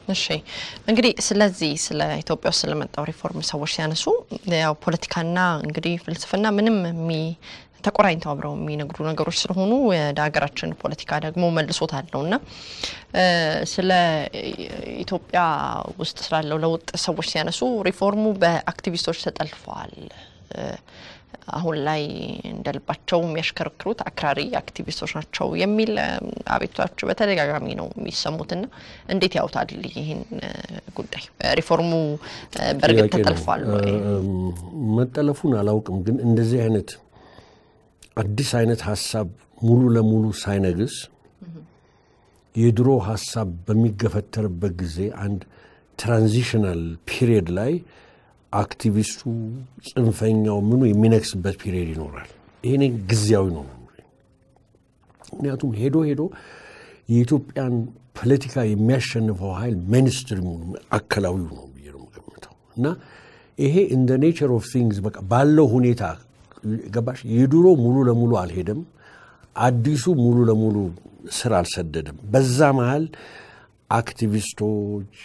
እሺ እንግዲህ ስለዚህ ስለ ኢትዮጵያ ውስጥ ስለመጣው ሪፎርም ሰዎች ሲያነሱ ያው ፖለቲካና እንግዲህ ፍልስፍና ምንም የሚ ተቆራኝተው አብረው የሚነግዱ ነገሮች ስለሆኑ ወደ ሀገራችን ፖለቲካ ደግሞ መልሶት አለው እና ስለ ኢትዮጵያ ውስጥ ስላለው ለውጥ ሰዎች ሲያነሱ ሪፎርሙ በአክቲቪስቶች ተጠልፈዋል። አሁን ላይ እንደ ልባቸው የሚያሽከረክሩት አክራሪ አክቲቪስቶች ናቸው የሚል አቤቱታዎች በተደጋጋሚ ነው የሚሰሙትና እንዴት ያውታል ይህን ጉዳይ? ሪፎርሙ በእርግጥ ተጠልፏል ወይ? መጠለፉን አላውቅም፣ ግን እንደዚህ አይነት አዲስ አይነት ሀሳብ ሙሉ ለሙሉ ሳይነግስ የድሮ ሀሳብ በሚገፈተርበት ጊዜ አንድ ትራንዚሽናል ፒሪየድ ላይ አክቲቪስቱ ጽንፈኛው ምኑ የሚነግስበት ፒሪየድ ይኖራል። ይሄኔ ጊዜያዊ ነው። ምክንያቱም ሄዶ ሄዶ የኢትዮጵያን ፖለቲካ የሚያሸንፈው ኃይል ሜንስትሪሙ አካላዊው ነው ብዬ ነው የምገምተው እና ይሄ እንደ ኔቸር ኦፍ ቲንግስ በቃ ባለው ሁኔታ ገባሽ። የድሮ ሙሉ ለሙሉ አልሄደም፣ አዲሱ ሙሉ ለሙሉ ስር አልሰደደም። በዛ መሀል አክቲቪስቶች፣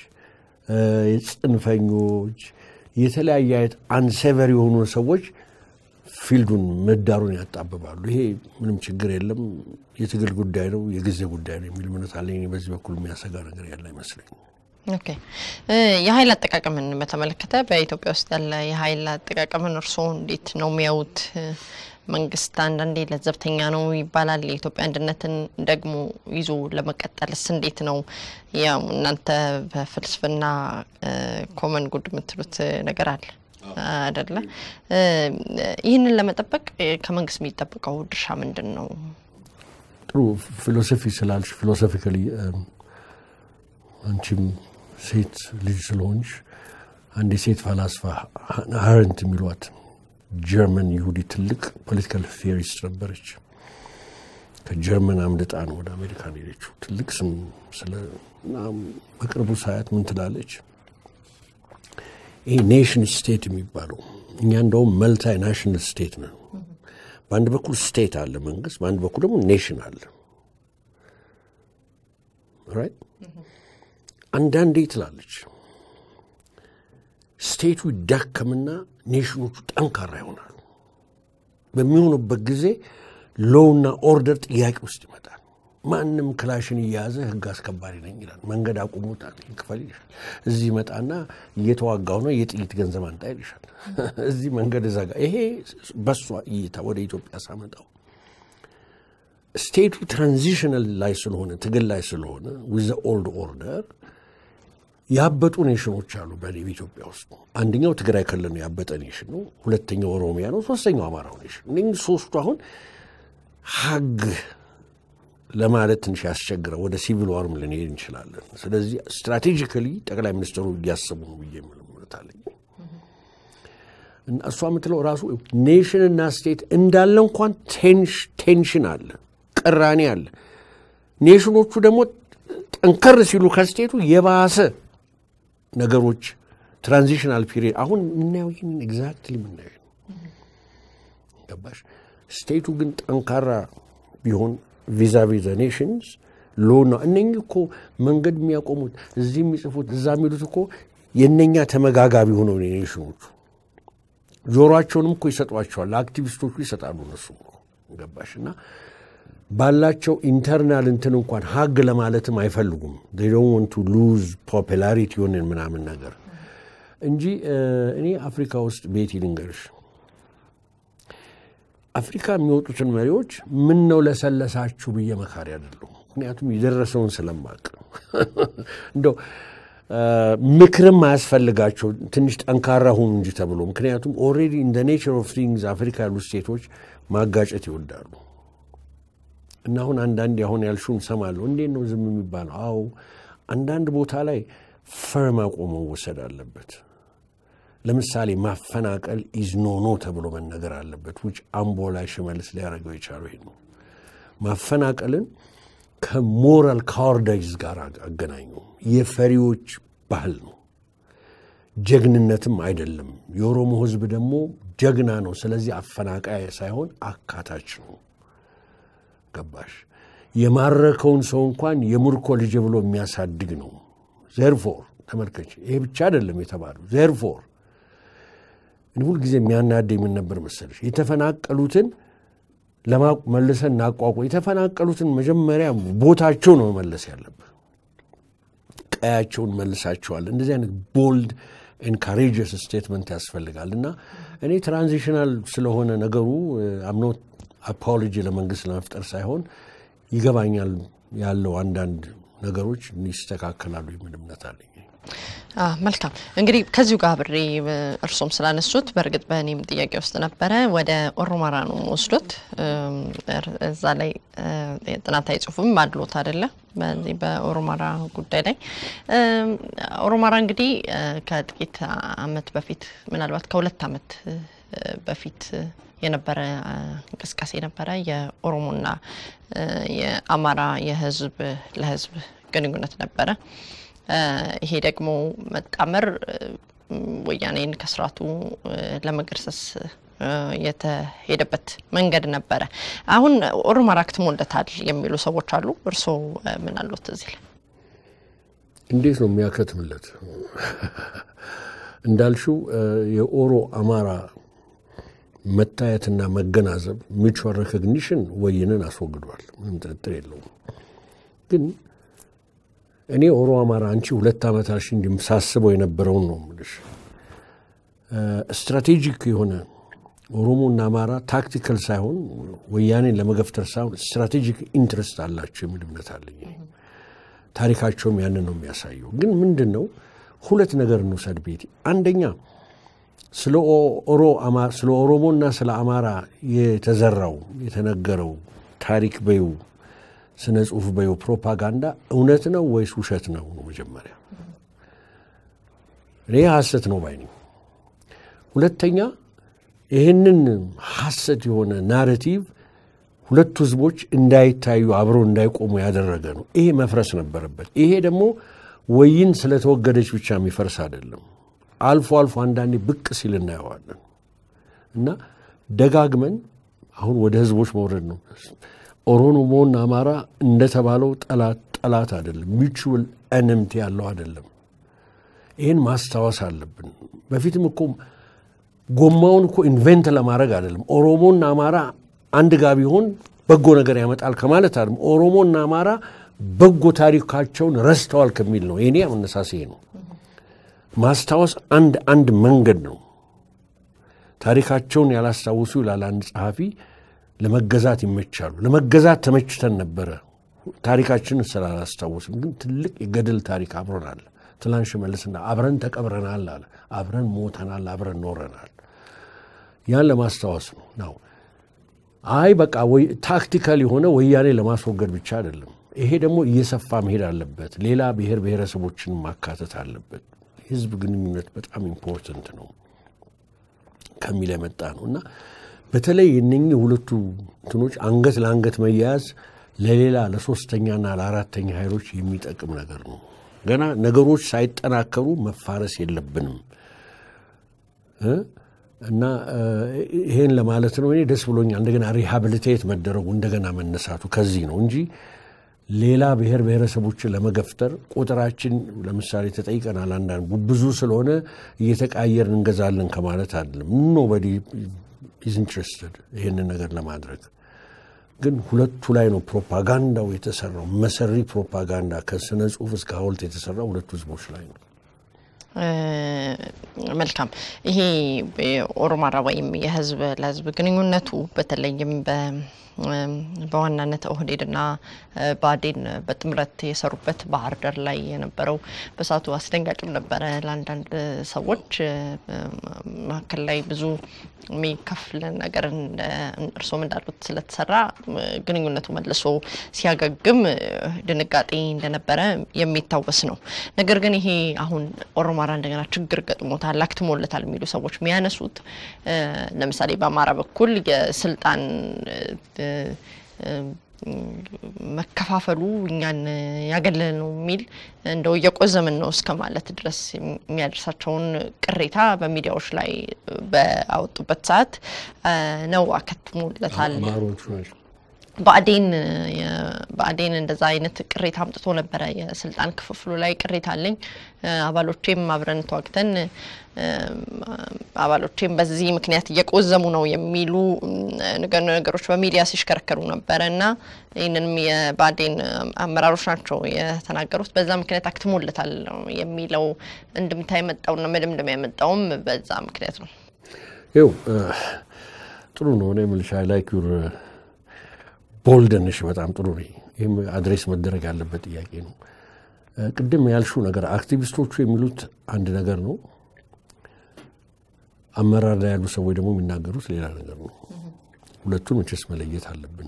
ጽንፈኞች፣ የተለያየ አይነት አንሴቨር የሆኑ ሰዎች ፊልዱን ምህዳሩን ያጣብባሉ። ይሄ ምንም ችግር የለም፣ የትግል ጉዳይ ነው፣ የጊዜ ጉዳይ ነው የሚል እምነት አለኝ። እኔ በዚህ በኩል የሚያሰጋ ነገር ያለ አይመስለኝም። ኦኬ የኃይል አጠቃቀምን በተመለከተ በኢትዮጵያ ውስጥ ያለ የኃይል አጠቃቀምን እርስዎ እንዴት ነው የሚያዩት? መንግስት አንዳንዴ ለዘብተኛ ነው ይባላል። የኢትዮጵያ አንድነትን ደግሞ ይዞ ለመቀጠልስ እንዴት ነው? ያው እናንተ በፍልስፍና ኮመን ጉድ የምትሉት ነገር አለ አደለ? ይህንን ለመጠበቅ ከመንግስት የሚጠበቀው ድርሻ ምንድን ነው? ጥሩ ፊሎሶፊ ስላልሽ ፊሎሶፊካሊ አንቺም ሴት ልጅ ስለሆንሽ አንድ የሴት ፈላስፋ ሀረንት የሚሏት ጀርመን ይሁዲ ትልቅ ፖለቲካል ቴዎሪስት ነበረች። ከጀርመን አምልጣ ነው ወደ አሜሪካን ሄደችው። ትልቅ ስም ስለ በቅርቡ ሳያት ምን ትላለች? ይሄ ኔሽን ስቴት የሚባለው እኛ እንደውም መልታይ ናሽናል ስቴት ነው። በአንድ በኩል ስቴት አለ መንግስት፣ በአንድ በኩል ደግሞ ኔሽን አለ ራይት አንዳንዴ ትላለች ስቴቱ ይዳከምና ኔሽኖቹ ጠንካራ ይሆናሉ። በሚሆኑበት ጊዜ ሎውና ኦርደር ጥያቄ ውስጥ ይመጣል። ማንም ክላሽን እየያዘ ህግ አስከባሪ ነኝ ይላል። መንገድ አቁሙት ክፈል ይልሻል። እዚህ ይመጣና እየተዋጋው ነው የጥይት ገንዘብ አንጣ ይልሻል። እዚህ መንገድ እዘጋ። ይሄ በሷ እይታ ወደ ኢትዮጵያ ሳመጣው ስቴቱ ትራንዚሽናል ላይ ስለሆነ ትግል ላይ ስለሆነ ዊዘ ኦልድ ኦርደር ያበጡ ኔሽኖች አሉ በኢትዮጵያ ውስጥ። አንደኛው ትግራይ ክልል ነው ያበጠ ኔሽን ነው። ሁለተኛው ኦሮሚያ ነው። ሶስተኛው አማራው ኔሽን። እነኝህ ሶስቱ አሁን ሀግ ለማለት ትንሽ ያስቸግረው ወደ ሲቪል ዋርም ልንሄድ እንችላለን። ስለዚህ ስትራቴጂካሊ ጠቅላይ ሚኒስትሩ እያሰቡ ነው ብዬ ምልምነት አለኝ እና እሷ የምትለው ራሱ ኔሽንና ስቴት እንዳለ እንኳን ቴንሽን አለ፣ ቅራኔ አለ። ኔሽኖቹ ደግሞ ጠንከር ሲሉ ከስቴቱ የባሰ ነገሮች ትራንዚሽናል ፒሪየድ አሁን የምናየው ይህን ኤግዛክትሊ የምናየው ገባሽ። ስቴቱ ግን ጠንካራ ቢሆን ቪዛ ቪዛ ኔሽንስ ሎ ነው። እነኚህ እኮ መንገድ የሚያቆሙት እዚህ የሚጽፉት እዛ የሚሉት እኮ የእነኛ ተመጋጋቢ ሆነው ኔሽኖቹ ጆሮቸውንም እኮ ይሰጧቸዋል። ለአክቲቪስቶቹ ይሰጣሉ። እነሱ ገባሽ እና ባላቸው ኢንተርናል እንትን እንኳን ሀግ ለማለትም አይፈልጉም። ዶን ቱ ሉዝ ፖፑላሪቲ ሆንን ምናምን ነገር እንጂ እኔ አፍሪካ ውስጥ ቤት ልንገርሽ፣ አፍሪካ የሚወጡትን መሪዎች ምን ነው ለሰለሳችሁ ብዬ መካሪ አይደለሁም። ምክንያቱም የደረሰውን ስለማቅ እንደው ምክርም አያስፈልጋቸው ትንሽ ጠንካራ ሁኑ እንጂ ተብሎ ምክንያቱም ኦልሬዲ እንደ ኔቸር ኦፍ ቲንግስ አፍሪካ ያሉ ስቴቶች ማጋጨት ይወዳሉ። እና አሁን አንዳንድ አሁን ያልሽውን ሰማለሁ። እንዴት ነው ዝም የሚባለው? አዎ አንዳንድ ቦታ ላይ ፈርም አቆሞ መወሰድ አለበት። ለምሳሌ ማፈናቀል ኢዝ ኖ ኖ ተብሎ መነገር አለበት። ውጭ አምቦ ላይ ሽመልስ ሊያደርገው የቻለው ይሄ ነው። ማፈናቀልን ከሞራል ካወርዳይዝ ጋር አገናኙ። የፈሪዎች ባህል ነው፣ ጀግንነትም አይደለም። የኦሮሞ ሕዝብ ደግሞ ጀግና ነው። ስለዚህ አፈናቃይ ሳይሆን አካታች ነው። ገባሽ? የማረከውን ሰው እንኳን የምርኮ ልጅ ብሎ የሚያሳድግ ነው። ዜርፎር ተመልከች፣ ይሄ ብቻ አይደለም የተባለው ዜርፎር እኔ ሁልጊዜ የሚያናደኝ ምን ነበር መሰለሽ የተፈናቀሉትን መልሰን እናቋቁ የተፈናቀሉትን መጀመሪያ ቦታቸው ነው መመለስ ያለብህ። ቀያቸውን መልሳቸዋል። እንደዚህ አይነት ቦልድ ኤንካሬጀስ ስቴትመንት ያስፈልጋል እና እኔ ትራንዚሽናል ስለሆነ ነገሩ አምኖት አፖሎጂ ለመንግስት ለመፍጠር ሳይሆን ይገባኛል ያለው አንዳንድ ነገሮች ይስተካከላሉ የሚል እምነት አለኝ። መልካም እንግዲህ ከዚሁ ጋር አብሬ እርሶም ስላነሱት በእርግጥ በእኔም ጥያቄ ውስጥ ነበረ። ወደ ኦሮማራ ነው ወስዶት እዛ ላይ ጥናታዊ ጽሁፍም አድሎት አይደለ? በዚህ በኦሮማራ ጉዳይ ላይ ኦሮማራ እንግዲህ ከጥቂት አመት በፊት ምናልባት ከሁለት አመት በፊት የነበረ እንቅስቃሴ ነበረ። የኦሮሞና የአማራ የህዝብ ለህዝብ ግንኙነት ነበረ። ይሄ ደግሞ መጣመር ወያኔን ከስርዓቱ ለመገርሰስ የተሄደበት መንገድ ነበረ። አሁን ኦሮማራ አክትሞለታል የሚሉ ሰዎች አሉ። እርስዎ ምን አሉት እዚህ ላይ? እንዴት ነው የሚያከትምለት? እንዳልሽው የኦሮ አማራ መታየትና መገናዘብ ሚቹዋል ሬኮግኒሽን ወይንን አስወግዷል። ምንም ጥርጥር የለውም። ግን እኔ ኦሮ አማራ አንቺ ሁለት ዓመት አልሽ እንዲም ሳስበው የነበረውን ነው የምልሽ። ስትራቴጂክ የሆነ ኦሮሞና አማራ ታክቲካል ሳይሆን ወያኔን ለመገፍተር ሳይሆን ስትራቴጂክ ኢንትረስት አላቸው የሚል እምነት አለኝ። ታሪካቸውም ያንን ነው የሚያሳየው። ግን ምንድን ነው ሁለት ነገር እንውሰድ ቤቲ። አንደኛ ስለ ኦሮሞና ስለ አማራ የተዘራው የተነገረው ታሪክ በዩ ስነ ጽሁፍ በዩ ፕሮፓጋንዳ እውነት ነው ወይስ ውሸት ነው ነው መጀመሪያ። እኔ ሀሰት ነው ባይ ነኝ። ሁለተኛ ይህንን ሀሰት የሆነ ናሬቲቭ ሁለቱ ህዝቦች እንዳይታዩ አብረው እንዳይቆሙ ያደረገ ነው። ይሄ መፍረስ ነበረበት። ይሄ ደግሞ ወይን ስለተወገደች ብቻ የሚፈርስ አይደለም። አልፎ አልፎ አንዳንዴ ብቅ ሲል እናየዋለን እና ደጋግመን አሁን ወደ ህዝቦች መውረድ ነው። ኦሮሞና አማራ እንደተባለው ጠላት ጠላት አይደለም፣ ሚቹዋል ኤነምቲ ያለው አይደለም። ይህን ማስታወስ አለብን። በፊትም እኮ ጎማውን እኮ ኢንቨንት ለማድረግ አይደለም። ኦሮሞና አማራ አንድ ጋ ቢሆን በጎ ነገር ያመጣል ከማለት አይደለም። ኦሮሞና አማራ በጎ ታሪካቸውን ረስተዋል ከሚል ነው። የኔ አመነሳሴ ነው። ማስታወስ አንድ አንድ መንገድ ነው። ታሪካቸውን ያላስታውሱ ይላል አንድ ጸሐፊ፣ ለመገዛት ይመቻሉ። ለመገዛት ተመችተን ነበረ፣ ታሪካችንን ስላላስታወስም። ግን ትልቅ የገድል ታሪክ አብሮን አለ። ትላንት ሽመልስና አብረን ተቀብረናል አለ፣ አብረን ሞተናል፣ አብረን ኖረናል። ያን ለማስታወስ ነው ነው አይ በቃ ታክቲካል የሆነ ወያኔ ለማስወገድ ብቻ አይደለም። ይሄ ደግሞ እየሰፋ መሄድ አለበት። ሌላ ብሔር ብሔረሰቦችን ማካተት አለበት። ህዝብ ግንኙነት በጣም ኢምፖርተንት ነው ከሚል የመጣ ነው እና በተለይ የነኚህ ሁለቱ እንትኖች አንገት ለአንገት መያያዝ ለሌላ ለሶስተኛና ለአራተኛ ኃይሎች የሚጠቅም ነገር ነው። ገና ነገሮች ሳይጠናከሩ መፋረስ የለብንም እና ይሄን ለማለት ነው። እኔ ደስ ብሎኛል እንደገና ሪሃብሊቴት መደረጉ እንደገና መነሳቱ ከዚህ ነው እንጂ ሌላ ብሔር ብሔረሰቦችን ለመገፍተር ቁጥራችን ለምሳሌ ተጠይቀናል። አንዳንድ ብዙ ስለሆነ እየተቃየርን እንገዛለን ከማለት አይደለም። ኖበዲ ኢዝ ኢንትረስትድ ይህንን ነገር ለማድረግ ግን ሁለቱ ላይ ነው ፕሮፓጋንዳው የተሰራው። መሰሪ ፕሮፓጋንዳ ከስነ ጽሁፍ እስከ ሐውልት የተሰራው ሁለቱ ህዝቦች ላይ ነው። መልካም። ይሄ የኦሮማራ ወይም የህዝብ ለህዝብ ግንኙነቱ በተለይም በዋናነት ኦህዴድና ብአዴን በጥምረት የሰሩበት ባህር ዳር ላይ የነበረው በሳቱ አስደንጋጭም ነበረ ለአንዳንድ ሰዎች። መካከል ላይ ብዙ የሚከፍል ነገር እርስዎም እንዳሉት ስለተሰራ ግንኙነቱ መልሶ ሲያገግም ድንጋጤ እንደነበረ የሚታወስ ነው። ነገር ግን ይሄ አሁን ኦሮማራ እንደገና ችግር ገጥሞታል፣ አክትሞለታል የሚሉ ሰዎች የሚያነሱት ለምሳሌ በአማራ በኩል የስልጣን መከፋፈሉ እኛን ያገለለ ነው የሚል እንደው እየቆዘምን ነው እስከ ማለት ድረስ የሚያደርሳቸውን ቅሬታ በሚዲያዎች ላይ በአወጡበት ሰዓት ነው አከትሞለታል። አማሮቹ ናቸው ብአዴን ብአዴን እንደዛ አይነት ቅሬታ አምጥቶ ነበረ። የስልጣን ክፍፍሉ ላይ ቅሬታ አለኝ፣ አባሎቼም አብረን ተዋግተን አባሎቼም በዚህ ምክንያት እየቆዘሙ ነው የሚሉ ነገሮች በሚዲያ ሲሽከረከሩ ነበረ እና ይህንንም የብአዴን አመራሮች ናቸው የተናገሩት። በዛ ምክንያት አክትሞለታል የሚለው እንድምታ የመጣውና መደምደሚያ የመጣውም በዛ ምክንያት ነው። ይው ጥሩ ነው። እኔ የምልሽ አይ ላይክ ዩር ቦልደንሽ በጣም ጥሩ ነው። ይህም አድሬስ መደረግ ያለበት ጥያቄ ነው። ቅድም ያልሽው ነገር አክቲቪስቶቹ የሚሉት አንድ ነገር ነው። አመራር ላይ ያሉ ሰዎች ደግሞ የሚናገሩት ሌላ ነገር ነው። ሁለቱን መቼስ መለየት አለብን።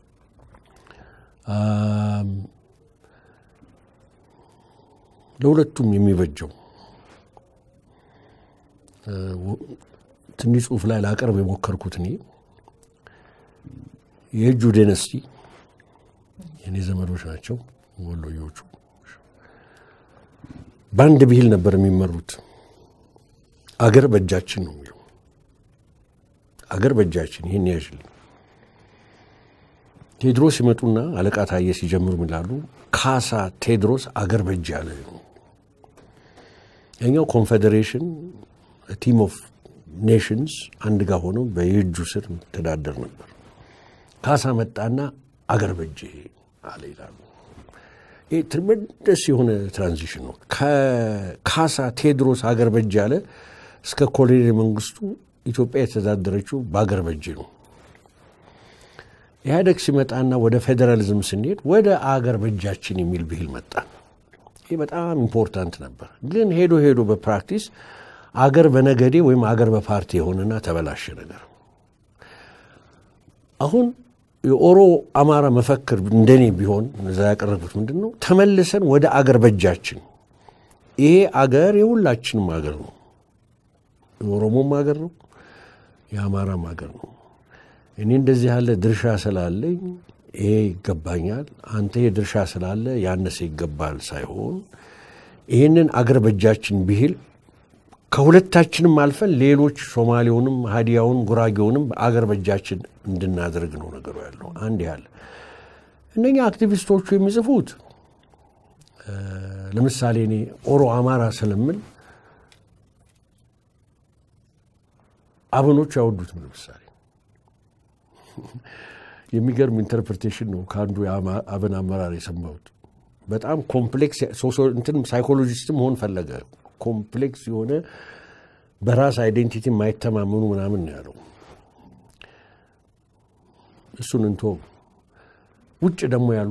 ለሁለቱም የሚበጀው ትንሽ ጽሁፍ ላይ ላቀርብ የሞከርኩት እኔ የእጁ ዴነስቲ የእኔ ዘመዶች ናቸው ወሎዮቹ። በአንድ ብሂል ነበር የሚመሩት። አገር በእጃችን ነው የሚለው። አገር በእጃችን ይህን ያዥልኝ። ቴድሮስ ሲመጡና አለቃ ታየ ሲጀምሩ ይላሉ ካሳ ቴድሮስ አገር በእጅ ያለ ነው። ያኛው ኮንፌዴሬሽን ቲም ኦፍ ኔሽንስ አንድ ጋር ሆነው በየእጁ ስር ተዳደር ነበር። ካሳ መጣና አገር በእጅ አለ ይላሉ። ይህ ትርመደስ የሆነ ትራንዚሽን ነው። ከካሳ ቴድሮስ አገር በእጅ አለ እስከ ኮሎኔል መንግስቱ ኢትዮጵያ የተዳደረችው በአገር በእጅ ነው። ኢህአደግ ሲመጣና ወደ ፌዴራሊዝም ስንሄድ ወደ አገር በእጃችን የሚል ብሂል መጣ። ይህ በጣም ኢምፖርታንት ነበር። ግን ሄዶ ሄዶ በፕራክቲስ አገር በነገዴ ወይም አገር በፓርቲ የሆነና ተበላሸ ነገር። አሁን የኦሮ አማራ መፈክር እንደኔ ቢሆን እዛ ያቀረቡት ምንድን ነው? ተመልሰን ወደ አገር በእጃችን። ይሄ አገር የሁላችንም አገር ነው። የኦሮሞም አገር ነው፣ የአማራም አገር ነው። እኔ እንደዚህ ያለ ድርሻ ስላለኝ ይሄ ይገባኛል፣ አንተ ይሄ ድርሻ ስላለ ያነሰ ይገባል ሳይሆን ይህንን አገር በእጃችን ብሂል ከሁለታችንም አልፈን ሌሎች ሶማሌውንም፣ ሀዲያውን፣ ጉራጌውንም አገር በእጃችን እንድናደርግ ነው ነገሩ ያለው። አንድ ያለ እነኛ አክቲቪስቶቹ የሚጽፉት ለምሳሌ እኔ ኦሮ አማራ ስለምል አብኖች ያወዱትም ለምሳሌ የሚገርም ኢንተርፕሬቴሽን ነው ከአንዱ አብን አመራር የሰማሁት። በጣም ኮምፕሌክስ እንትን ሳይኮሎጂስት መሆን ፈለገ። ኮምፕሌክስ የሆነ በራስ አይዴንቲቲ የማይተማመኑ ምናምን ነው ያለው። እሱን እንቶ ውጭ ደግሞ ያሉ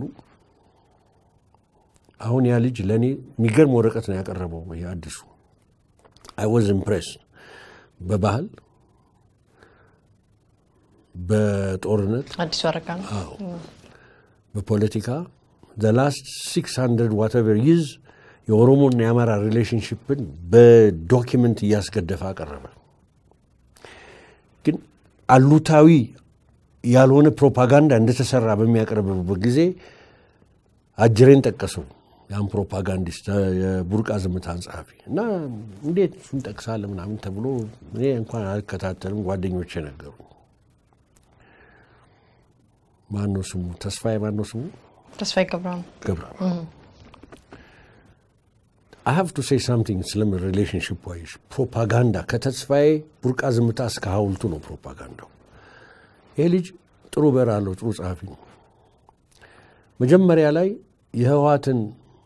አሁን ያ ልጅ ለእኔ የሚገርም ወረቀት ነው ያቀረበው። የአዲሱ አይ ዋዝ ኢምፕሬስ በባህል በጦርነት አዲሱ አረጋ ነው። በፖለቲካ ዘ ላስት ሲክስ ሀንድረድ ዋተቨር ይዝ የኦሮሞና የአማራ ሪሌሽንሽፕን በዶኪመንት እያስገደፈ አቀረበ። ግን አሉታዊ ያልሆነ ፕሮፓጋንዳ እንደተሰራ በሚያቀርብበት ጊዜ አጅሬን ጠቀሰው። ያን ፕሮፓጋንዲስት የቡርቃ ዝምታን ጸሐፊ እና እንዴት እሱን ጠቅሳለህ ምናምን ተብሎ እኔ እንኳን አልከታተልም፣ ጓደኞቼ ነገሩ። ማነው ስሙ? ተስፋዬ ማነው ስሙ? ተስፋዬ ገብረ ነው። ገብረ አይ ሃቭ ቱ ሴይ ሳምቲንግ ስለምን ሪሌሽንሽፕ ዋይሽ ፕሮፓጋንዳ ከተስፋዬ ቡርቃ ዝምታ እስከ ሐውልቱ ነው ፕሮፓጋንዳው። ይሄ ልጅ ጥሩ በር አለው፣ ጥሩ ጸሐፊ ነው። መጀመሪያ ላይ የህወሓትን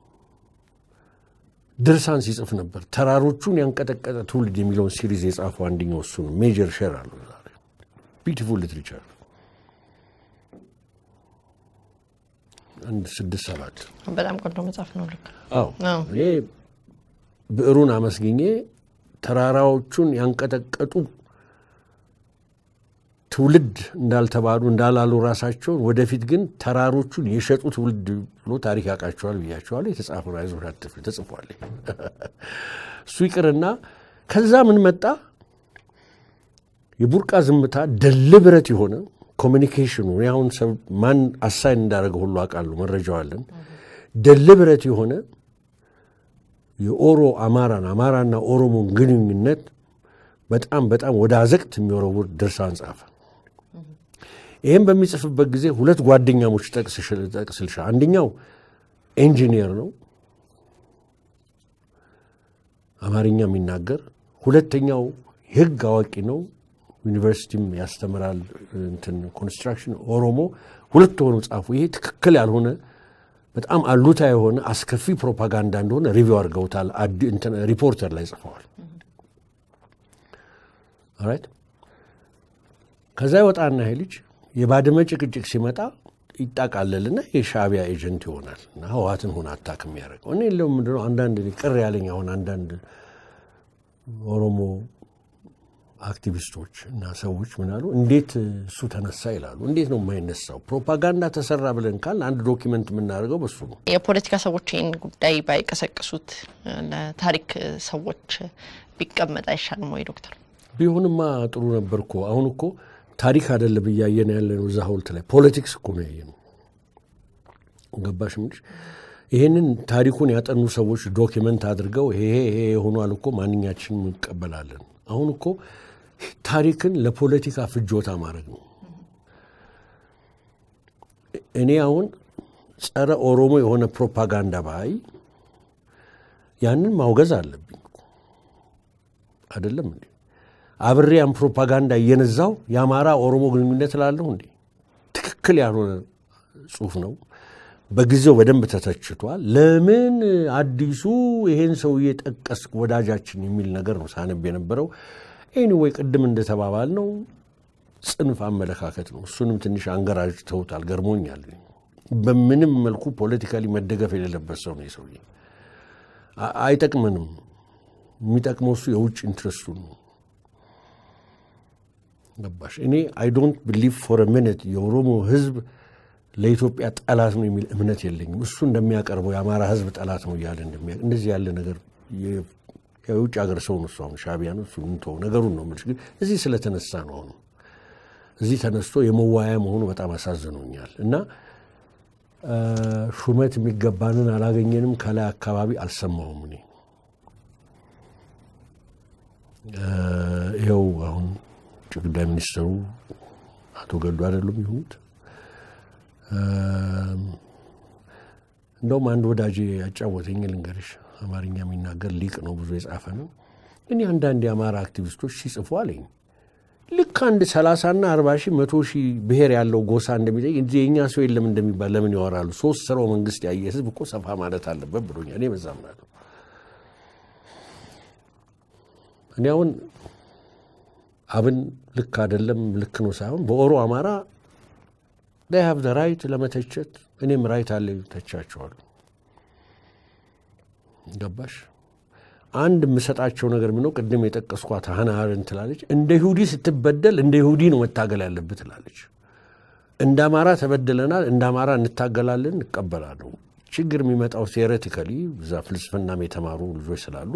ድርሳን ሲጽፍ ነበር። ተራሮቹን ያንቀጠቀጠ ትውልድ የሚለውን ሲሪዝ የጻፈው አንደኛው እሱ ነው። ሜጀር ሼር አለው ዛሬ ቢዩቲፉል ሊትሬቸር አንድ ስድስት ሰባት በጣም ቆንጆ መጽሐፍ ነው። ልክ አዎ እኔ ብዕሩን አመስግኜ ተራራዎቹን ያንቀጠቀጡ ትውልድ እንዳልተባሉ እንዳላሉ ራሳቸውን ወደፊት ግን ተራሮቹን የሸጡ ትውልድ ብሎ ታሪክ ያውቃቸዋል ብያቸዋል። የተጻፈ አይዞህ አትፍሪ ተጽፏል። እሱ ይቅርና ከዛ ምን መጣ? የቡርቃ ዝምታ ደልብረት የሆነ ኮሚኒኬሽኑ አሁን ማን አሳይን እንዳደረገ ሁሉ አውቃለሁ፣ መረጃው አለን። ደልብረት የሆነ የኦሮ አማራን አማራና ኦሮሞን ግንኙነት በጣም በጣም ወደ አዘቅት የሚወረውር ድርሳን ጻፈ። ይህም በሚጽፍበት ጊዜ ሁለት ጓደኛሞች ጠቅስልሻ። አንደኛው ኢንጂኒየር ነው አማርኛ የሚናገር፣ ሁለተኛው የህግ አዋቂ ነው ዩኒቨርሲቲም ያስተምራል እንትን ኮንስትራክሽን ኦሮሞ። ሁለት ሆኑ ጻፉ። ይሄ ትክክል ያልሆነ በጣም አሉታ የሆነ አስከፊ ፕሮፓጋንዳ እንደሆነ ሪቪው አድርገውታል። ሪፖርተር ላይ ጽፈዋል። ራይት ከዛ ይወጣና ይሄ ልጅ የባድመ ጭቅጭቅ ሲመጣ ይጣቃለልና የሻዕቢያ ኤጀንት ይሆናል እና ህወሓትን ሆነ አታክ የሚያደርገው እኔ ለው ምንድነው አንዳንድ ቅር ያለኝ አሁን አንዳንድ ኦሮሞ አክቲቪስቶች እና ሰዎች ምናሉ እንዴት እሱ ተነሳ ይላሉ። እንዴት ነው የማይነሳው? ፕሮፓጋንዳ ተሰራ ብለን ካል አንድ ዶኪመንት የምናደርገው በሱ ነው። የፖለቲካ ሰዎች ይህን ጉዳይ ባይቀሰቅሱት ለታሪክ ሰዎች ቢቀመጥ አይሻልም ወይ ዶክተር? ቢሆንማ ጥሩ ነበር እኮ። አሁን እኮ ታሪክ አይደለም እያየን ያለ ነው። እዛ ሀውልት ላይ ፖለቲክስ እኮ ነው ያየነው። ገባሽ ምንጭ ይህንን ታሪኩን ያጠኑ ሰዎች ዶኪመንት አድርገው ይሄ ይሄ የሆኗል እኮ ማንኛችንም እንቀበላለን። አሁን እኮ ታሪክን ለፖለቲካ ፍጆታ ማድረግ ነው። እኔ አሁን ጸረ ኦሮሞ የሆነ ፕሮፓጋንዳ ባይ ያንን ማውገዝ አለብኝ አይደለም እንዴ? አብሬ ያን ፕሮፓጋንዳ እየነዛው የአማራ ኦሮሞ ግንኙነት እላለሁ እንዴ? ትክክል ያልሆነ ጽሁፍ ነው። በጊዜው በደንብ ተተችቷል። ለምን አዲሱ ይሄን ሰውዬ ጠቀስክ ወዳጃችን የሚል ነገር ነው ሳነብ የነበረው። ኤኒዌይ ቅድም እንደተባባል ነው ጽንፍ አመለካከት ነው። እሱንም ትንሽ አንገራጅተውታል። ገርሞኛል። በምንም መልኩ ፖለቲካሊ መደገፍ የሌለበት ሰው ነው የሰውዬ። አይጠቅመንም። የሚጠቅመው እሱ የውጭ ኢንትረስቱ ነው። ገባሽ? እኔ አይ ዶንት ቢሊቭ ፎር ሚኒት የኦሮሞ ህዝብ ለኢትዮጵያ ጠላት ነው የሚል እምነት የለኝም። እሱ እንደሚያቀርበው የአማራ ህዝብ ጠላት ነው እያለ እንደዚህ ያለ ነገር የውጭ ሀገር ሰው ነው እሱ አሁን ሻዕቢያ ነው እሱ እንተው ነገሩን ነው የምልሽ። ግን እዚህ ስለተነሳ ነው አሁን እዚህ ተነስቶ የመዋያ መሆኑ በጣም አሳዝኖኛል። እና ሹመት የሚገባንን አላገኘንም ከላይ አካባቢ አልሰማሁም እኔ ይኸው አሁን ውጭ ጉዳይ ሚኒስትሩ አቶ ገዱ አይደሉም ይሁኑት እንደውም አንድ ወዳጅ ያጫወተኝ ልንገርሽ፣ አማርኛ የሚናገር ሊቅ ነው፣ ብዙ የጻፈ ነው። እኔ አንዳንድ የአማራ አክቲቪስቶች ሲጽፉ አለኝ ልክ አንድ ሰላሳና አርባ ሺህ መቶ ሺህ ብሔር ያለው ጎሳ እንደሚጠይቅ እንጂ የእኛ ሰው የለም እንደሚባል ለምን ያወራሉ? ሶስት ስራው መንግስት ያየ ህዝብ እኮ ሰፋ ማለት አለበት ብሎኛል። እኔ በዛ ምናለሁ። እኔ አሁን አብን ልክ አይደለም ልክ ነው ሳይሆን በኦሮ አማራ ዳይ ሀብ ራይት ለመተቸት እኔም ራይት አለ ተቻቸዋሉ። ገባሽ? አንድ የምሰጣቸው ነገር ምነው ቅድም የጠቀስኳት ሀና አረንት ትላለች፣ እንደ ይሁዲ ስትበደል እንደ ይሁዲ ነው መታገል ያለብህ ትላለች። እንደ አማራ ተበድለናል፣ እንደ አማራ እንታገላለን፣ እንቀበላለሁ። ችግር የሚመጣው ቴዎሬቲካሊ እዛ ፍልስፍናም የተማሩ ልጆች ስላሉ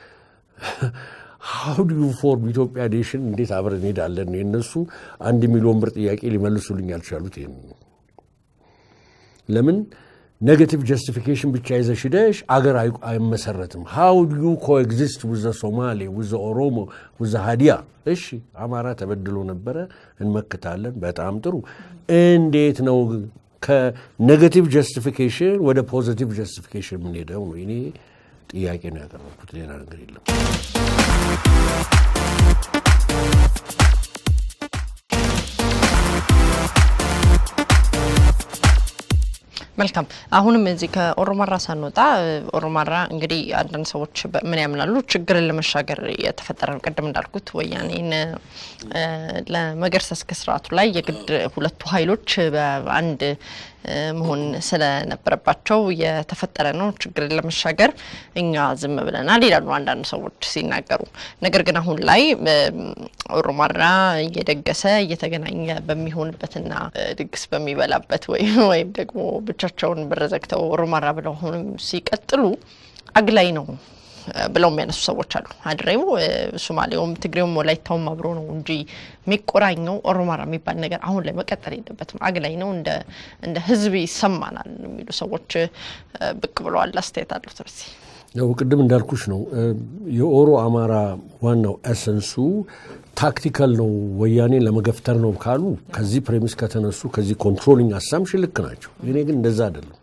ሀው ዱ ዩ ፎርም ኢትዮጵያ ኔሽን እንዴት አብረን እንሄዳለን? የእነሱ አንድ ሚሊዮን ብር ጥያቄ ሊመልሱልኝ ያልቻሉት ይህን ለምን ኔጋቲቭ ጀስቲፊኬሽን ብቻ ይዘሽ ሂደሽ አገር አይመሰረትም። ሃው ዱ ዩ ኮኤግዚስት ውዘ ሶማሌ ውዘ ኦሮሞ ውዘ ሀዲያ። እሺ አማራ ተበድሎ ነበረ እንመክታለን። በጣም ጥሩ። እንዴት ነው ከኔጋቲቭ ጀስቲፊኬሽን ወደ ፖዚቲቭ ጀስቲፊኬሽን የምንሄደው? ነው እኔ ጥያቄ ነው ያቀረብኩት፣ ሌላ ነገር የለም። መልካም አሁንም እዚህ ከኦሮማራ ሳንወጣ ኦሮማራ እንግዲህ አንዳንድ ሰዎች ምን ያምናሉ? ችግርን ለመሻገር የተፈጠረ ነው። ቅድም እንዳልኩት ወያኔን ለመገርሰስ ከስርዓቱ ላይ የግድ ሁለቱ ኃይሎች በአንድ መሆን ስለነበረባቸው የተፈጠረ ነው። ችግርን ለመሻገር እኛ ዝም ብለናል ይላሉ አንዳንድ ሰዎች ሲናገሩ። ነገር ግን አሁን ላይ ኦሮማራ እየደገሰ እየተገናኘ በሚሆንበትና ድግስ በሚበላበት ወይም ደግሞ ብቻቸውን ብር ዘግተው ኦሮማራ ብለው አሁንም ሲቀጥሉ አግላይ ነው ብለው የሚያነሱ ሰዎች አሉ። ሀድሬው፣ ሶማሌውም፣ ትግሬውም ወላይታውም አብሮ ነው እንጂ የሚቆራኘው ኦሮማራ የሚባል ነገር አሁን ላይ መቀጠል የለበትም። አግላይ ነው፣ እንደ ህዝብ ይሰማናል የሚሉ ሰዎች ብቅ ብለዋል። አስተያየት አሉት በዚህ ያው ቅድም እንዳልኩሽ ነው የኦሮ አማራ ዋናው ኤሰንሱ ታክቲካል ነው፣ ወያኔን ለመገፍተር ነው ካሉ ከዚህ ፕሬሚስ ከተነሱ ከዚህ ኮንትሮሊንግ አሳምሽን ልክ ናቸው። እኔ ግን እንደዛ አይደለም።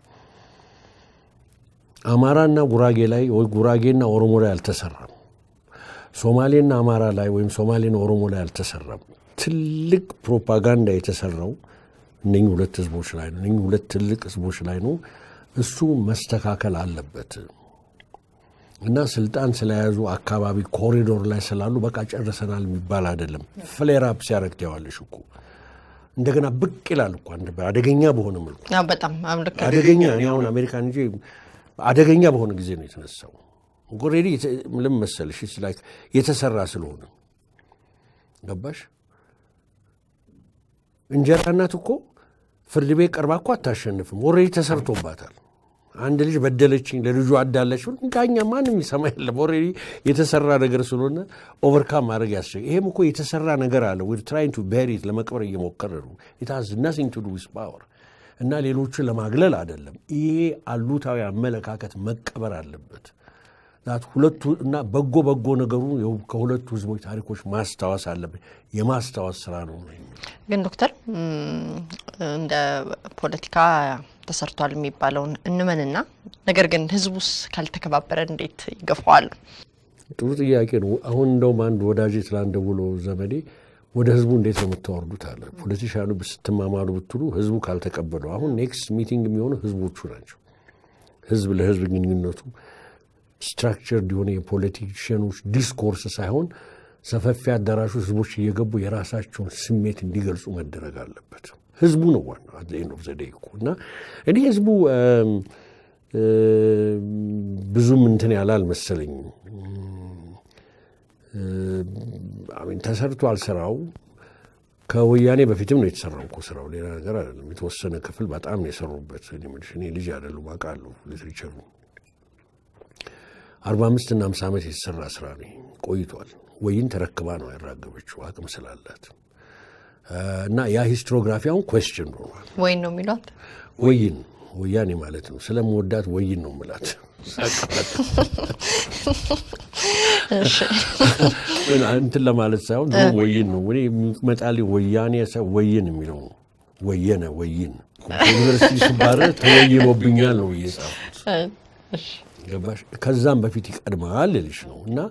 አማራና ጉራጌ ላይ ወይ ጉራጌና ኦሮሞ ላይ አልተሰራም። ሶማሌና አማራ ላይ ወይም ሶማሌና ኦሮሞ ላይ አልተሰራም። ትልቅ ፕሮፓጋንዳ የተሰራው እነኚህ ሁለት ህዝቦች ላይ ነው። እነኚህ ሁለት ትልቅ ህዝቦች ላይ ነው። እሱ መስተካከል አለበት እና ስልጣን ስለያዙ አካባቢ ኮሪዶር ላይ ስላሉ በቃ ጨርሰናል የሚባል አይደለም። ፍሌር አፕ ሲያደርግ ታያዋለሽ እኮ እንደገና ብቅ ይላል እኮ አንድ አደገኛ በሆነ መልኩ ያው በጣም አሁን ልክ አደገኛ እኔ አሁን አሜሪካን እንጂ አደገኛ በሆነ ጊዜ ነው የተነሳው። ኦልሬዲ ምን መሰልሽ ላይክ የተሰራ ስለሆነ ገባሽ። እንጀራ እናት እኮ ፍርድ ቤት ቀርባ እኮ አታሸንፍም። ኦልሬዲ ተሰርቶባታል። አንድ ልጅ በደለችኝ ለልጁ አዳለች ዳኛ ማንም ይሰማ የለም። ኦልሬዲ የተሰራ ነገር ስለሆነ ኦቨርካም ማድረግ ያስቸግ ይሄም እኮ የተሰራ ነገር አለ። ዊር ትራይንግ ቱ ቤሪት ለመቅበር እየሞከረ ነው። ኢት ሃዝ ናቲንግ ቱ ዱ ዊዝ ፓወር እና ሌሎችን ለማግለል አይደለም። ይሄ አሉታዊ አመለካከት መቀበር አለበት። ዛት ሁለቱ እና በጎ በጎ ነገሩ ከሁለቱ ህዝቦች ታሪኮች ማስታወስ አለብን። የማስታወስ ስራ ነው። ግን ዶክተር እንደ ፖለቲካ ተሰርቷል የሚባለውን እንመንና ነገር ግን ህዝቡስ ካልተከባበረ እንዴት ይገፋዋል? ጥሩ ጥያቄ ነው። አሁን እንደውም አንድ ወዳጅ ትላንት ደውሎ ዘመዴ ወደ ህዝቡ እንዴት ነው የምታወርዱት አለ። ፖለቲሻኑ ስትማማሉ ብትሉ ህዝቡ ካልተቀበለው አሁን ኔክስት ሚቲንግ የሚሆኑ ህዝቦቹ ናቸው። ህዝብ ለህዝብ ግንኙነቱ ስትራክቸር የሆነ የፖለቲሽያኖች ዲስኮርስ ሳይሆን ሰፈፊ አዳራሹ ህዝቦች እየገቡ የራሳቸውን ስሜት እንዲገልጹ መደረግ አለበት። ህዝቡ ነው ዋናው አት ኤንድ ኦፍ ዘ ዴይ እኮ እና እኔ ህዝቡ ብዙም እንትን ያለ አልመሰለኝም። አሚን ተሰርቷል ስራው ከወያኔ በፊትም ነው የተሰራው እኮ ስራው፣ ሌላ ነገር አይደለም። የተወሰነ ክፍል በጣም ነው የሰሩበት። እኔ ልጅ አይደሉም አውቃለሁ ሊትሬቸሩ አርባ አምስት እና አምሳ ዓመት የተሰራ ስራ ነው ቆይቷል። ወይን ተረክባ ነው ያራገበችው አቅም ስላላት እና ያ ሂስትሮግራፊ አሁን ኮስችን ሆኗል። ወይን ነው የሚሏት ወይን ወያኔ ማለት ነው። ስለምወዳት ወይን ነው ምላት እንትን ለማለት ሳይሆን ድሮ ወይን ነው እኔ የሚመጣልኝ ወያኔ ወይን የሚለው ነው። ወየነ ወይን ዩኒቨርሲቲ ስባረር ተወይኖብኛል ነው እየጻፉት ገባሽ? ከዛም በፊት ይቀድማል ልልሽ ነው እና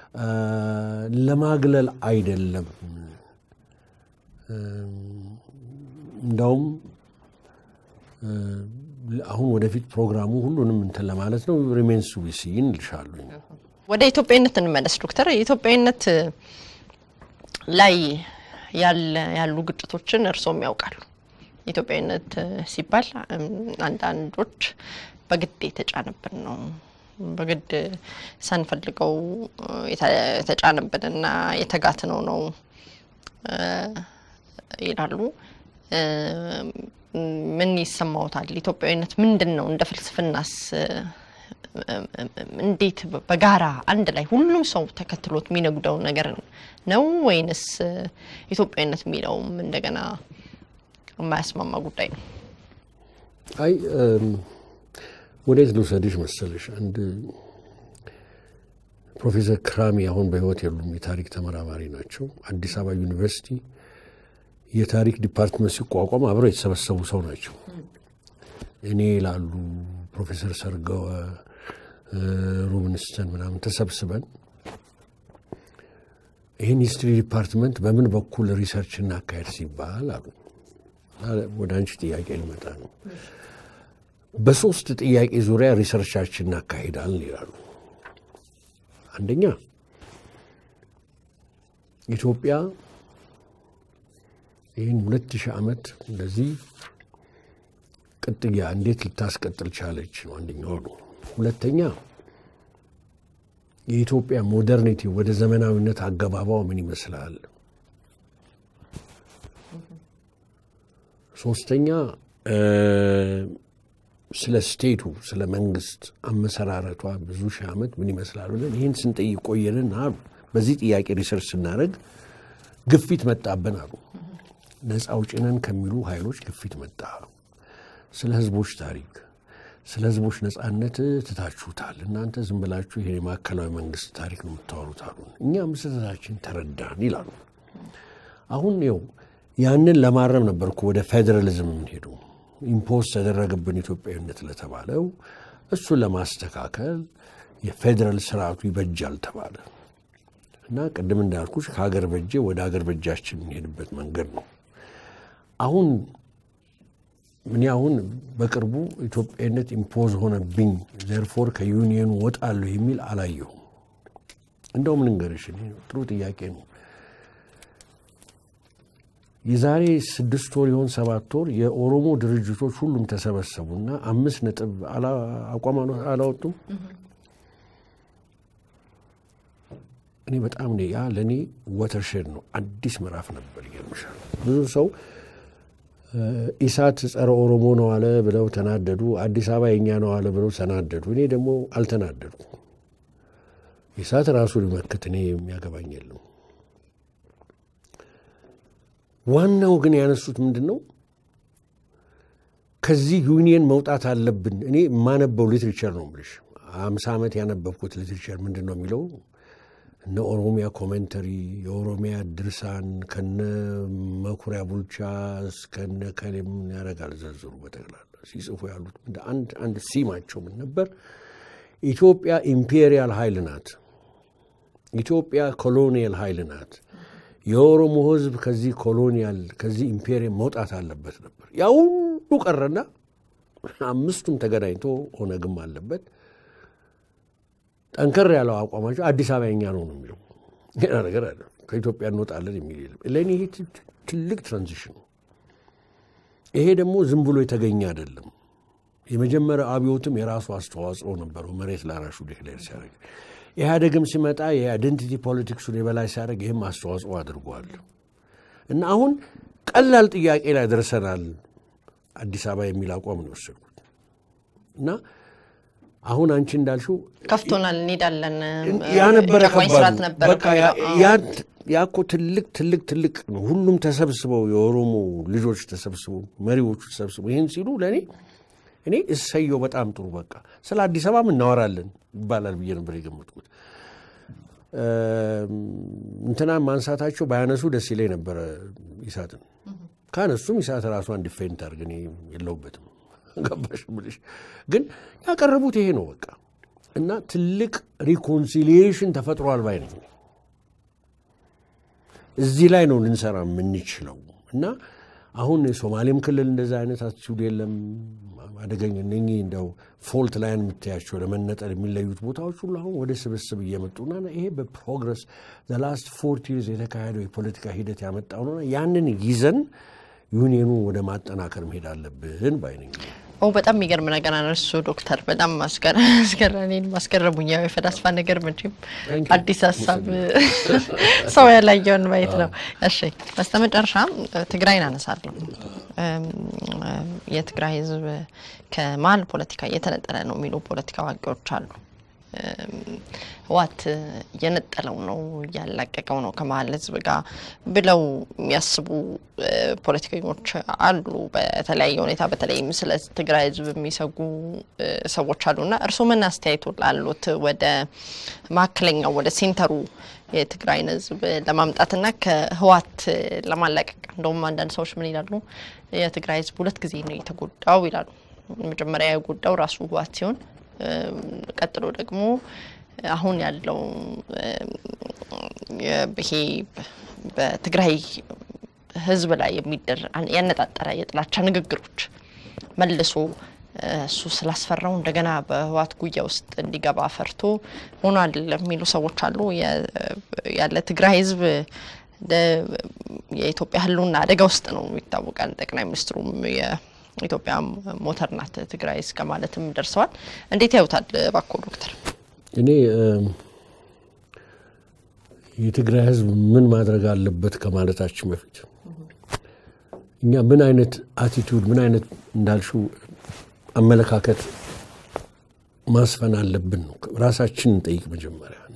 ለማግለል አይደለም። እንዳውም አሁን ወደፊት ፕሮግራሙ ሁሉንም እንትን ለማለት ነው። ሪሜንስ ዊሲን ልሻሉ። ወደ ኢትዮጵያዊነት እንመለስ ዶክተር። የኢትዮጵያዊነት ላይ ያሉ ግጭቶችን እርስዎም ያውቃሉ። ኢትዮጵያዊነት ሲባል አንዳንዶች በግድ የተጫነብን ነው በግድ ሳንፈልገው የተጫነብንና የተጋትነው ነው ይላሉ። ምን ይሰማዎታል? ኢትዮጵያዊነት ምንድን ነው? እንደ ፍልስፍናስ እንዴት በጋራ አንድ ላይ ሁሉም ሰው ተከትሎት የሚነጉደው ነገር ነው ወይንስ ኢትዮጵያዊነት የሚለውም እንደገና የማያስማማ ጉዳይ ነው? አይ ወዴት ልውሰድሽ መሰለሽ? አንድ ፕሮፌሰር ክራሚ አሁን በሕይወት የሉም፣ የታሪክ ተመራማሪ ናቸው። አዲስ አበባ ዩኒቨርሲቲ የታሪክ ዲፓርትመንት ሲቋቋም አብረው የተሰበሰቡ ሰው ናቸው። እኔ ላሉ ፕሮፌሰር ሰርገወ ሩብንስተን ምናምን ተሰብስበን ይህን ሂስትሪ ዲፓርትመንት በምን በኩል ሪሰርች እናካሄድ ሲባል አሉ። ወደ አንቺ ጥያቄ ልመጣ ነው። በሶስት ጥያቄ ዙሪያ ሪሰርቻችን እናካሂዳለን ይላሉ። አንደኛ ኢትዮጵያ ይህን ሁለት ሺህ ዓመት እንደዚህ ቅጥያ እንዴት ልታስቀጥል ቻለች ነው አንደኛው ነው። ሁለተኛ የኢትዮጵያ ሞደርኒቲ ወደ ዘመናዊነት አገባባው ምን ይመስላል? ሶስተኛ ስለ ስቴቱ ስለ መንግስት አመሰራረቷ ብዙ ሺህ ዓመት ምን ይመስላል ብለን ይህን ስንጠይቅ ቆየንን አሉ። በዚህ ጥያቄ ሪሰርች ስናደርግ ግፊት መጣብን አሉ። ነፃ አውጪ ነን ከሚሉ ኃይሎች ግፊት መጣ። ስለ ህዝቦች ታሪክ፣ ስለ ህዝቦች ነጻነት ትታችሁታል። እናንተ ዝም ብላችሁ ይሄ የማዕከላዊ መንግስት ታሪክ ነው የምታወሩት አሉ። እኛም ስህተታችን ተረዳን ይላሉ። አሁን ው ያንን ለማረም ነበር እኮ ወደ ፌዴራሊዝም የምንሄዱ ኢምፖዝ ተደረገብን ኢትዮጵያዊነት ለተባለው እሱን ለማስተካከል የፌዴራል ስርዓቱ ይበጃል ተባለ እና ቅድም እንዳልኩሽ ከሀገር በጄ ወደ ሀገር በጃችን የምንሄድበት መንገድ ነው። አሁን እኔ አሁን በቅርቡ ኢትዮጵያዊነት ኢምፖዝ ሆነብኝ ዘርፎር ከዩኒየኑ ወጣለሁ የሚል አላየሁም። እንደውም ልንገርሽ ጥሩ ጥያቄ ነው። የዛሬ ስድስት ወር ይሆን ሰባት ወር የኦሮሞ ድርጅቶች ሁሉም ተሰበሰቡና አምስት ነጥብ አቋም አላወጡም። እኔ በጣም ያ ለእኔ ወተርሼድ ነው፣ አዲስ ምዕራፍ ነበር። ይገርምሻል ብዙ ሰው ኢሳት ጸረ ኦሮሞ ነው አለ ብለው ተናደዱ። አዲስ አበባ የኛ ነው አለ ብለው ተናደዱ። እኔ ደግሞ አልተናደድኩም። ኢሳት ራሱ ሊመክት እኔ የሚያገባኝ የለም። ዋናው ግን ያነሱት ምንድን ነው? ከዚህ ዩኒየን መውጣት አለብን። እኔ የማነበው ሊትሬቸር ነው የምልሽ። አምሳ ዓመት ያነበብኩት ሊትሬቸር ምንድን ነው የሚለው እነ ኦሮሚያ ኮሜንተሪ፣ የኦሮሚያ ድርሳን ከነ መኩሪያ ቡልቻ እስከነ ከሌም ያደርጋል ዘርዝሩ በጠቅላላ ሲጽፉ ያሉት አንድ አንድ ሲማቸው ምን ነበር? ኢትዮጵያ ኢምፔሪያል ኃይል ናት። ኢትዮጵያ ኮሎኒያል ኃይል ናት። የኦሮሞ ሕዝብ ከዚህ ኮሎኒያል ከዚህ ኢምፔሪየም መውጣት አለበት ነበር። ያ ሁሉ ቀረና አምስቱም ተገናኝቶ ኦነግም አለበት ጠንከር ያለው አቋማቸው አዲስ አበባ የኛ ነው ነው የሚለው ሌላ ነገር አለ። ከኢትዮጵያ እንወጣለን የሚል የለም። ለእኔ ይሄ ትልቅ ትራንዚሽን ነው። ይሄ ደግሞ ዝም ብሎ የተገኘ አይደለም። የመጀመሪያው አብዮትም የራሱ አስተዋጽኦ ነበረው። መሬት ላራሹ ዴክሌር ሲያደርግ ኢህአዴግም ሲመጣ የአይደንቲቲ ፖለቲክሱን የበላይ ሲያደርግ ይህም አስተዋጽኦ አድርጓል እና አሁን ቀላል ጥያቄ ላይ ደርሰናል። አዲስ አበባ የሚል አቋም ነው የወሰድኩት እና አሁን አንቺ እንዳልሽው ከፍቶናል፣ እንሄዳለን ያ ነበረ ጨቋኝ ስርዓት ከባዱ። ነበረ በቃ ያ- ያ- ያ እኮ ትልቅ ትልቅ ትልቅ ነው። ሁሉም ተሰብስበው የኦሮሞ ልጆች ተሰብስበው መሪዎቹ ተሰብስበው ይህን ሲሉ ለእኔ እኔ እሰየው በጣም ጥሩ በቃ ስለ አዲስ አበባም እናወራለን ይባላል ብዬ ነበር የገመጥኩት። እም፣ እንትና ማንሳታቸው ባያነሱ ደስ ይለኝ ነበረ ኢሳትን። ካነሱም ኢሳት ራሷን ዲፌንድ ታርግ፣ እኔ የለሁበትም። ገባሽ ብልሽ ግን ያቀረቡት ይሄ ነው በቃ እና ትልቅ ሪኮንሲሊዬሽን ተፈጥሯል ባይ ነኝ። እዚህ ላይ ነው ልንሰራ የምንችለው እና አሁን የሶማሌም ክልል እንደዛ አይነት አቲቱድ የለም። አደገኝ እነኚህ እንደው ፎልት ላይን የምታያቸው ለመነጠል የሚለዩት ቦታዎች ሁሉ አሁን ወደ ስብስብ እየመጡና ይሄ በፕሮግረስ ዘላስት ፎርቲ ይርስ የተካሄደው የፖለቲካ ሂደት ያመጣው ነውና ያንን ይዘን ዩኒየኑ ወደ ማጠናከር መሄድ አለብን ባይ ነኝ። ኦ በጣም የሚገርም ነገር አነሱ ዶክተር። በጣም ማስገረኔን ማስገረሙኝ። ያው የፈላስፋ ነገር መቼም Thank you. አዲስ ሀሳብ ሰው ያላየውን ማየት ነው። እሺ በስተመጨረሻ ትግራይን አነሳለሁ። እም፣ የትግራይ ሕዝብ ከመሀል ፖለቲካ እየተነጠለ ነው የሚሉ ፖለቲካ አዋቂዎች አሉ። እም፣ ህወሓት እየነጠለው ነው እያላቀቀው ነው ከመሀል ህዝብ ጋር ብለው የሚያስቡ እ፣ ፖለቲከኞች አሉ። በተለያየ ሁኔታ በተለይም ስለ ትግራይ ህዝብ የሚሰጉ እ፣ ሰዎች አሉና እርስዎ ምን አስተያየቱ ላሉት ወደ መካከለኛው ወደ ሴንተሩ የትግራይን ህዝብ ለማምጣትና ከህወሓት ለማላቀቅ እንደውም አንዳንድ ሰዎች ምን ይላሉ? የትግራይ ህዝብ ሁለት ጊዜ ነው የተጎዳው ይላሉ። መጀመሪያ የጎዳው ራሱ ህወሓት ሲሆን እም፣ ቀጥሎ ደግሞ አሁን ያለው እም፣ የ- ይሄ በትግራይ ህዝብ ላይ የሚደር ያነጣጠረ የጥላቻ ንግግሮች መልሶ እ፣ እሱ ስላስፈራው እንደገና በህወሓት ጉያ ውስጥ እንዲገባ ፈርቶ ሆኗል የሚሉ ሰዎች አሉ። የ- ያለ ትግራይ ህዝብ ደ- የኢትዮጵያ ህልውና አደጋ ውስጥ ነው ይታወቃል። ጠቅላይ ሚኒስትሩም የኢትዮጵያ ሞተር ናት ትግራይ እስከ ማለትም ደርሰዋል። እንዴት ያዩታል እባክዎ ዶክተር? እኔ እም፣ የትግራይ ህዝብ ምን ማድረግ አለበት ከማለታችን በፊት እኛ ምን አይነት አቲቱድ ምን አይነት እንዳልሽው አመለካከት ማስፈን አለብን ነው ራሳችን እንጠይቅ መጀመሪያ እና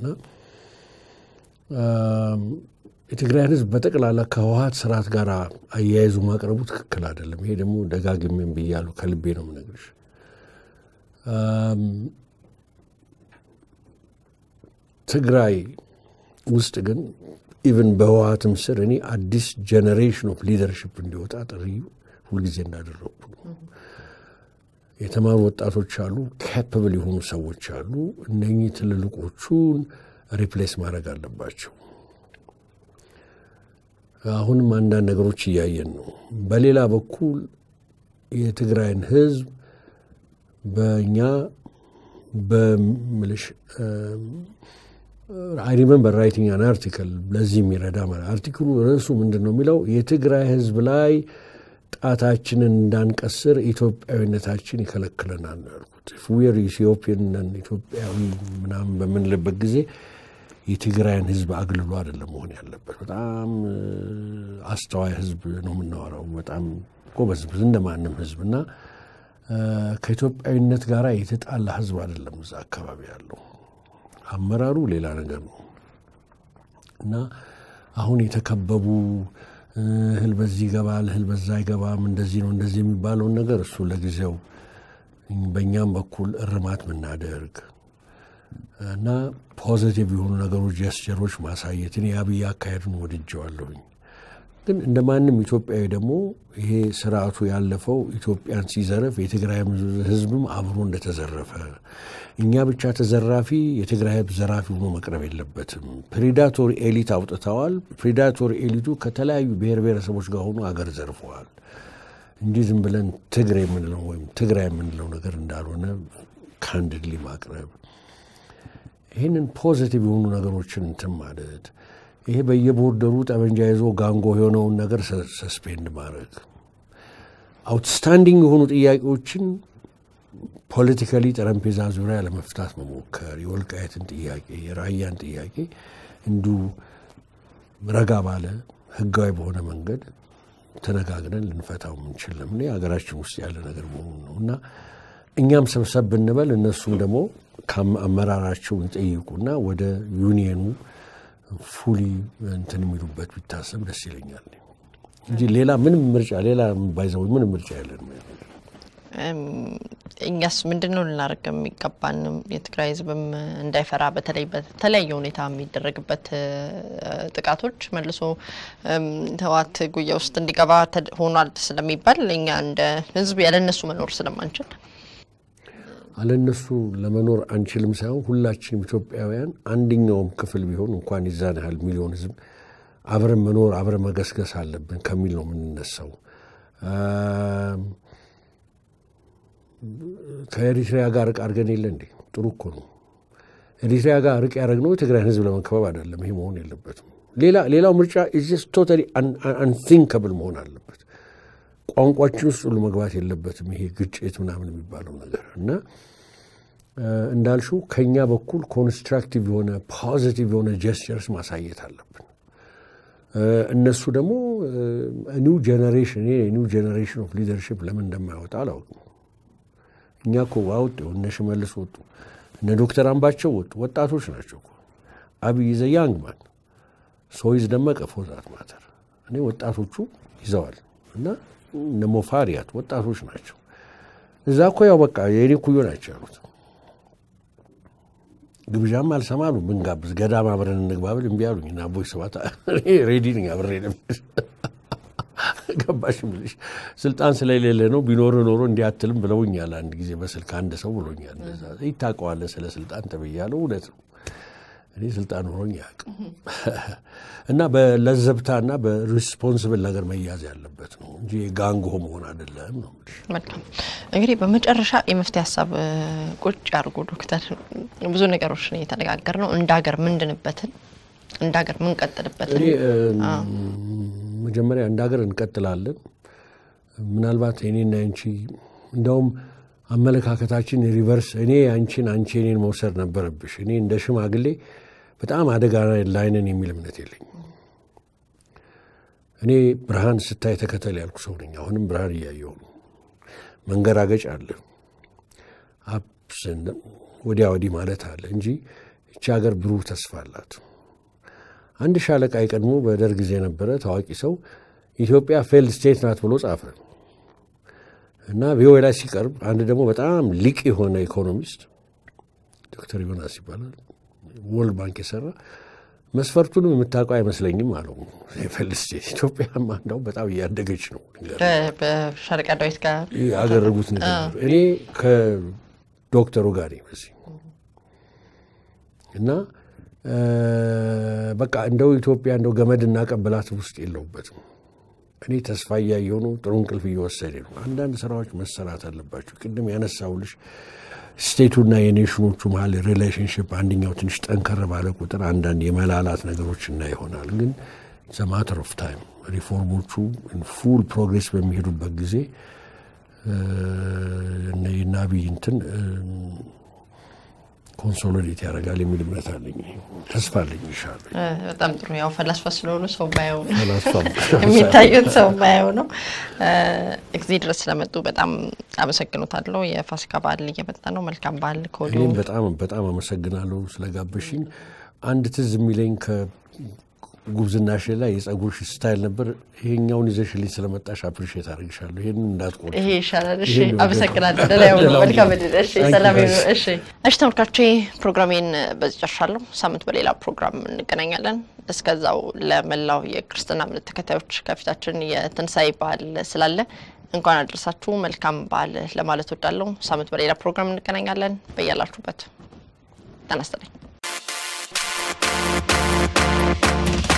አም፣ የትግራይን ህዝብ በጠቅላላ ከህወሓት ስርዓት ጋር አያይዙ ማቅረቡ ትክክል አይደለም። ይሄ ደግሞ ደጋግሜም ብያለሁ፣ ከልቤ ነው የምነግርሽ። ትግራይ ውስጥ ግን ኢቨን በህወሀትም ስር እኔ አዲስ ጀኔሬሽን ኦፍ ሊደርሽፕ እንዲወጣ ጥሪ ሁልጊዜ እንዳደረግኩ ነው። የተማሩ ወጣቶች አሉ፣ ካፓብል የሆኑ ሰዎች አሉ። እነኚህ ትልልቆቹን ሪፕሌስ ማድረግ አለባቸው። አሁንም አንዳንድ ነገሮች እያየን ነው። በሌላ በኩል የትግራይን ህዝብ በእኛ በምልሽ አይ ሪመምበር ራይቲንግ አን አርቲክል ለዚህ የሚረዳ ማለት አርቲክሉ ርዕሱ ምንድን ነው የሚለው የትግራይ ህዝብ ላይ ጣታችንን እንዳንቀስር ኢትዮጵያዊነታችን ይከለክለናል ነው ያልኩት። ዌር ኢትዮጵያን ኢትዮጵያዊ ምናምን በምንልበት ጊዜ የትግራይን ህዝብ አግልሎ አይደለም መሆን ያለበት። በጣም አስተዋይ ህዝብ ነው የምናወራው። በጣም ጎበዝ እንደ ማንም ህዝብ እና ከኢትዮጵያዊነት ጋር የተጣላ ህዝብ አይደለም እዛ አካባቢ ያለው። አመራሩ ሌላ ነገር ነው እና አሁን የተከበቡ እህል በዚህ ይገባል፣ እህል በዛ አይገባም፣ እንደዚህ ነው እንደዚህ የሚባለውን ነገር እሱ ለጊዜው በእኛም በኩል እርማት ምናደርግ እና ፖዘቲቭ የሆኑ ነገሮች ጀስቸሮች ማሳየትን የአብይ አካሄዱን ወድጀዋለሁኝ። ግን እንደ ማንም ኢትዮጵያዊ ደግሞ ይሄ ስርዓቱ ያለፈው ኢትዮጵያን ሲዘረፍ የትግራይ ህዝብም አብሮ እንደተዘረፈ እኛ ብቻ ተዘራፊ የትግራይ ህዝብ ዘራፊ ሆኖ መቅረብ የለበትም። ፕሪዳቶሪ ኤሊት አውጥተዋል። ፕሪዳቶሪ ኤሊቱ ከተለያዩ ብሔር ብሔረሰቦች ጋር ሆኖ አገር ዘርፈዋል እንጂ ዝም ብለን ትግሬ የምንለው ወይም ትግራይ የምንለው ነገር እንዳልሆነ ካንድድሊ ማቅረብ ይህንን ፖዚቲቭ የሆኑ ነገሮችን እንትን ማለት ይሄ በየቦርደሩ ጠመንጃ ይዞ ጋንጎ የሆነውን ነገር ሰስፔንድ ማድረግ አውትስታንዲንግ የሆኑ ጥያቄዎችን ፖለቲካሊ ጠረጴዛ ዙሪያ ለመፍታት መሞከር የወልቃየትን ጥያቄ የራያን ጥያቄ እንዲሁ ረጋ ባለ ህጋዊ በሆነ መንገድ ተነጋግረን ልንፈታው የምንችል ለምን ሀገራችን ውስጥ ያለ ነገር መሆኑ ነው እና እኛም ሰብሰብ ብንበል እነሱም ደግሞ ከአመራራቸው ይጠይቁና ወደ ዩኒየኑ ፉሊ እንትን የሚሉበት ቢታሰብ ደስ ይለኛል እንጂ ሌላ ምንም ምርጫ ሌላ ባይዘው ምንም ምርጫ ያለን እኛስ ምንድን ነው ልናደርግ የሚገባን? የትግራይ ህዝብም እንዳይፈራ በተለይ በተለያየ ሁኔታ የሚደረግበት ጥቃቶች መልሶ ህወሓት ጉያ ውስጥ እንዲገባ ሆኗል ስለሚባል እኛ እንደ ህዝብ ያለነሱ መኖር ስለማንችል አለነሱ ለመኖር አንችልም ሳይሆን ሁላችንም ኢትዮጵያውያን አንደኛውም ክፍል ቢሆን እንኳን ይዛን ያህል ሚሊዮን ህዝብ አብረን መኖር አብረን መገስገስ አለብን ከሚል ነው የምንነሳው። ከኤሪትሪያ ጋር ርቅ አድርገን የለ እንዴ? ጥሩ እኮ ነው። ኤሪትሪያ ጋር ርቅ ያደረግነው የትግራይን ህዝብ ለመከበብ አይደለም። ይሄ መሆን የለበትም። ሌላው ምርጫ ኢዝ ቶታሊ አንቲንከብል መሆን አለበት። ቋንቋችን ውስጥ ሁሉ መግባት የለበትም። ይሄ ግጭት ምናምን የሚባለው ነገር እና እንዳልሽው ከኛ በኩል ኮንስትራክቲቭ የሆነ ፖዚቲቭ የሆነ ጀስቸርስ ማሳየት አለብን። እነሱ ደግሞ ኒው ጀኔሬሽን ኒው ጀኔሬሽን ኦፍ ሊደርሽፕ ለምን እንደማይወጣ አላውቅም። እኛ እኮ አወጡ እነ ሽመልስ ወጡ፣ እነ ዶክተር አምባቸው ወጡ። ወጣቶች ናቸው እኮ አብይ ዘ ያንግ ማን ሶይዝ ደመቀ ፎዛት ማተር እኔ ወጣቶቹ ይዘዋል እና እነ ሞፋሪያት ወጣቶች ናቸው። እዛ እኮ ያው በቃ የኔ ኩዮ ናቸው ያሉት። ግብዣም አልሰማሉ ብንጋብዝ ገዳም አብረን እንግባብል እምቢ አሉኝ እና አቦይ ስብሐት ሬዲ ነኝ አብሬ ነበር ገባሽ ብልሽ ስልጣን ስለሌለ ነው ቢኖር ኖሮ እንዲያትልም ብለውኛል። አንድ ጊዜ በስልክ አንድ ሰው ብሎኛል። ይታቀዋለ ስለ ስልጣን ተብያለሁ። እውነት ነው። እኔ ስልጣን ኖሮኝ አያውቅም እና በለዘብታና በሪስፖንስብል ነገር መያዝ ያለበት ነው እንጂ ጋንጎ መሆን አይደለም ነው። መልካም እንግዲህ በመጨረሻ የመፍትሄ ሀሳብ ቁጭ ያድርጉ ዶክተር። ብዙ ነገሮች ነው የተነጋገር ነው እንደ ሀገር ምንድንበትን እንደ ሀገር ምንቀጥልበትን መጀመሪያ እንደ ሀገር እንቀጥላለን። ምናልባት እኔና አንቺ እንደውም አመለካከታችን ሪቨርስ እኔ አንቺን አንቺ እኔን መውሰድ ነበረብሽ። እኔ እንደ ሽማግሌ በጣም አደጋ ላይ ነን የሚል እምነት የለኝም። እኔ ብርሃን ስታይ ተከተል ያልኩ ሰው ነኝ። አሁንም ብርሃን እያየሁ ነው። መንገራገጭ አለ፣ አፕስን ወዲያ ወዲህ ማለት አለ እንጂ ይቺ ሀገር ብሩህ ተስፋ አላት። አንድ ሻለቃ የቀድሞ በደርግ ጊዜ የነበረ ታዋቂ ሰው ኢትዮጵያ ፌልድ ስቴት ናት ብሎ ጻፈ እና ቪኦኤ ላይ ሲቀርብ አንድ ደግሞ በጣም ሊቅ የሆነ ኢኮኖሚስት ዶክተር ዮናስ ይባላል ወርልድ ባንክ የሰራ መስፈርቱንም የምታውቀው አይመስለኝም አለው። ፌል ስቴት ኢትዮጵያማ እንደው በጣም እያደገች ነው በሻለቃ ዳዊት ጋር ያደረጉት ነገር እኔ ከዶክተሩ ጋር በዚህ እና በቃ እንደው ኢትዮጵያ እንደው ገመድ እናቀብላት ውስጥ የለውበትም። እኔ ተስፋ እያየሁ ነው። ጥሩ እንቅልፍ እየወሰደ ነው። አንዳንድ ስራዎች መሰራት አለባቸው። ቅድም ያነሳውልሽ ስቴቱና የኔሽኖቹ መሀል ሪሌሽንሽፕ አንደኛው ትንሽ ጠንከር ባለ ቁጥር አንዳንድ የመላላት ነገሮች እና ይሆናል። ግን ዘማተር ኦፍ ታይም ሪፎርሞቹ ፉል ፕሮግሬስ በሚሄዱበት ጊዜ የናቢይ እንትን ኮንሶሊዴት ያደርጋል የሚል እምነት አለኝ። ተስፋ አለኝ። ይሻል በጣም ጥሩ። ያው ፈላስፋ ስለሆኑ ሰው ባየው ነው የሚታዩት ሰው ባየው ነው። እዚህ ድረስ ስለመጡ በጣም አመሰግኖታለሁ። የፋሲካ በዓል እየመጣ ነው። መልካም በዓል ከወዲሁ። እኔም በጣም በጣም አመሰግናለሁ ስለጋበሽኝ። አንድ ትዝ የሚለኝ ጉብዝናሽ ላይ የጸጉርሽ ስታይል ነበር። ይሄኛውን ይዘሽልኝ ስለመጣሽ አፕሪሼት አድርግሻለሁ። ይሄን እንዳትቆ ይሄ ይሻላል። እሺ፣ አመሰግናለሁ። ደህና ይሁኑ። መልካም እድል። እሺ፣ ሰላም ይሁኑ። እሺ፣ እሺ ተመልካቾቼ ፕሮግራሜን በዚህ ጨርሻለሁ። ሳምንት በሌላ ፕሮግራም እንገናኛለን። እስከዛው ለመላው የክርስትና እምነት ተከታዮች ከፊታችን የትንሣኤ በዓል ስላለ እንኳን አደረሳችሁ መልካም በዓል ለማለት ወዳለሁ። ሳምንት በሌላ ፕሮግራም እንገናኛለን። በያላችሁበት ጤና ይስጥልኝ።